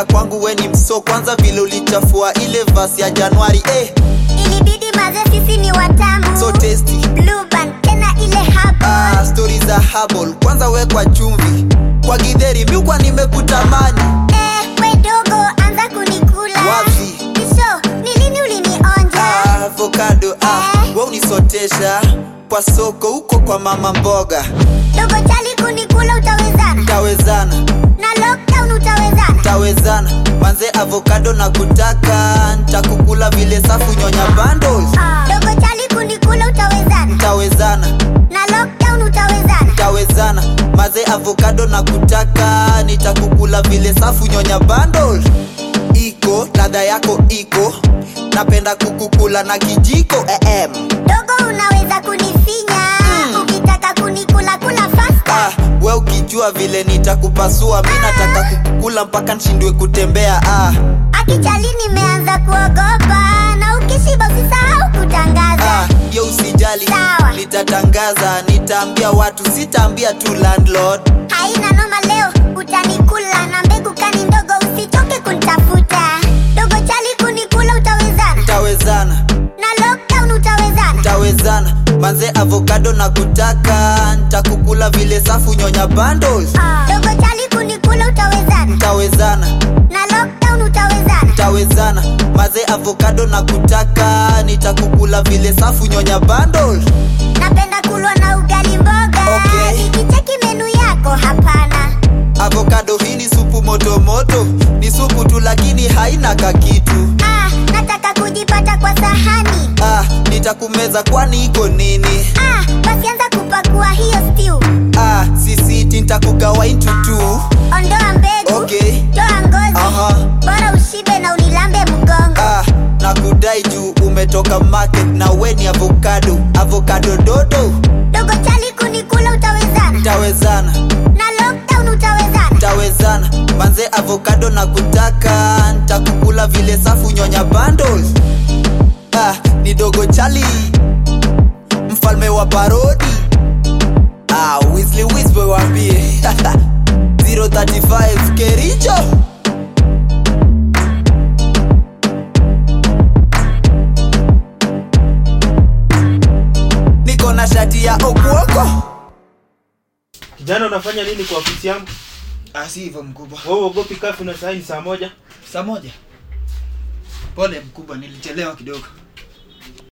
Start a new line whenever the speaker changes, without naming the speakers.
kuja kwangu we ni mso kwanza vile ulichafua ile vasi ya januari eh,
ilibidi maze sisi ni watamu
so tasty
Blue band, tena ile hapo
ah, stori za habol kwanza wekwa chumvi kwa gidheri miukwa nimekutamani
eh, we dogo anza kunikula
Wapi?
Isho, ni lini ulinionja
ah, avocado ah,
Eh.
we unisotesha kwa soko huko kwa mama mboga
dogo chali kunikula utawezana
tawezana
na lockdown utawezana
tawezana manze avocado na kutaka ntakukula vile safu nyonya bundles
dogo chali kunikula utawezana
tawezana
na lockdown utawezana
tawezana maze avocado na kutaka nitakukula vile safu nyonya bundles iko ladha yako iko napenda kukukula na kijiko em.
dogo unaweza kunifinya ukitaka kunikula kula fasta
ah, we ukijua vile nitakupasua mi nataka kukukula mpaka nshindwe kutembea ah,
akichali nimeanza kuogopa na ukishiba usisahau kutangaza
ah, yo usijali
Sawa.
nitatangaza nitaambia watu sitaambia tu landlord
haina noma leo utanikula na mbegu kani ndogo usichoke kunitafuta dogo chali kunikula utawezana
tawezana
na lockdown utawezana
tawezana manze avocado na kutaka ntakukula vile safu nyonya bundles
dogo chali kunikula utawezana
tawezana
na lockdown utawezana
tawezana maze avocado na kutaka nitakukula vile safu nyonya bundles
napenda kulwa na ugali mboga
Okay.
nikicheki menu yako hapana
avocado hii ni supu motomoto ni supu tu lakini haina kakitu
ah, nataka kujipata kwa sahani
ah, nitakumeza kwani iko nini
ah, basi anza kupakua hiyo stew
ah, sisiti ntakugawa into two
ondoa mbegu
Okay.
toa ngozi
Aha.
bora ushibe na unilambe mgongo
ah, na kudai juu umetoka market na we ni avocado avocado dodo
dogo chali kunikula utawezana
tawezana
na lockdown utawezana
tawezana manze avocado na kutaka ntakukula vile safu nyonya bundles ah, ni dogo chali mfalme wa parodi ah, Weasley Wiswe wambie 035 kericho niko na shati ya okuoko
kijana unafanya nini kwa ofisi yangu
ah, si hivyo mkubwa
wewe uogopi kafu na saini saa moja
saa moja pole mkubwa nilichelewa kidogo